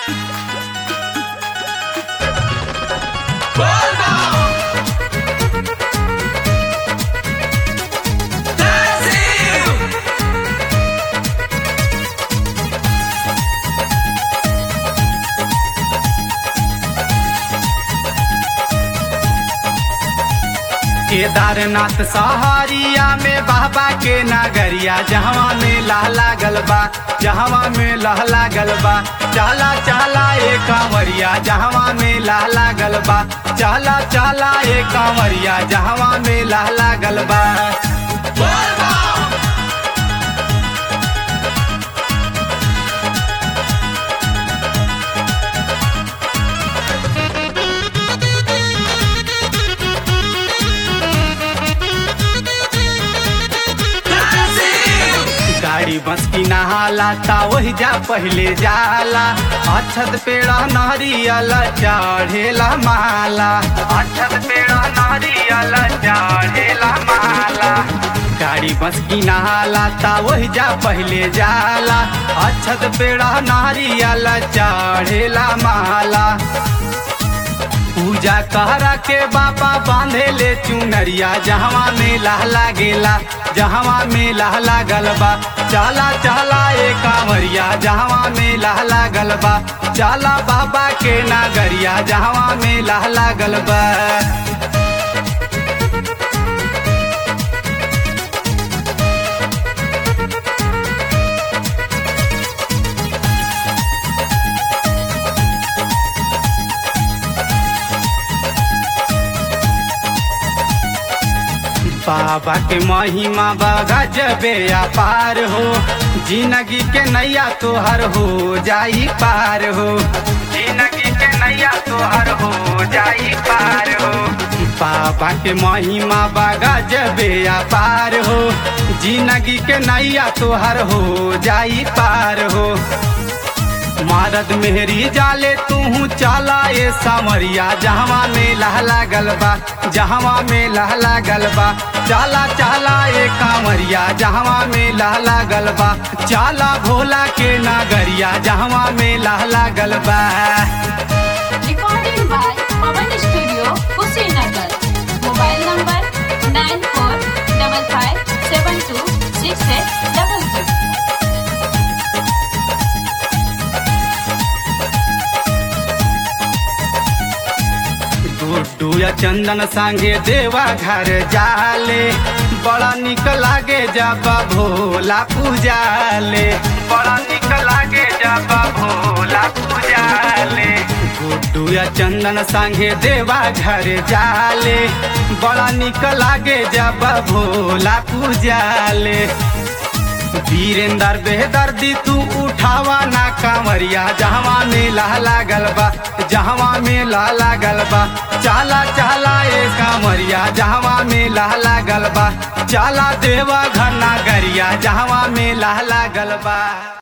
केदारनाथ सहारिया में बाबा के नगरिया जहवा में लहला गलबा जहवा में लहला गलबा चला चला ए कांवरिया जहवा में लहला गलबा चला चला ए कांवरिया जहवा में लहला गलबा गाड़ी बस की नहाला ता वही जा पहले जाला अक्षत पेड़ा नारियल चढ़ेला माला अक्षत पेड़ा नारियल चढ़ेला माला गाड़ी बस की नहाला ता वही जा पहले जाला अक्षत पेड़ा नारियल चढ़ेला माला पूजा कहरा के बाबा बांधे ले चुनरिया जहवा में लहला गेला जहवा में लहला गलबा चला चला ए कांवरिया जहवा में लहला गलबा चला बाबा के नागरिया जहवा में लहला गलबा बाबा के महिमा बगा जबे अपार हो जिंदगी के नैया तोहर हो जाई पार हो जिंदगी के नैया तोहर हो जाई पार हो बाबा के महिमा बगा जबे अपार हो जिंदगी के नैया तोहर हो जाई पार हो मारद मेहरी जाले तू चला ए सामरिया जहवा में लहला गलबा जहवा में लहला गलबा चला चला ए कांवरिया जहवा में लहला गलबा चला भोला के नागरिया जहवा में लहला गलबा Recording by Pawan Studio, Kushinagar. Mobile number nine four double five seven two six eight double two. Guddu या चंदन संगे देवा घर जाले बड़ा निक लागे जब भोला पूजाले बड़ा निक लागे जब भोला पूजाले गुड्डू या चंदन संगे देवा घर जाले बड़ा निक लागे जब भोला पूजाले वीरेंद्र बेदर्दी तू उठावा ना कांवरिया जहवा में लहला गलबा जहवा में लहला गलबा चाला चाला ए कांवरिया जहवा में लहला गलबा चाला देवा घर ना गरिया जहवा में लहला गलबा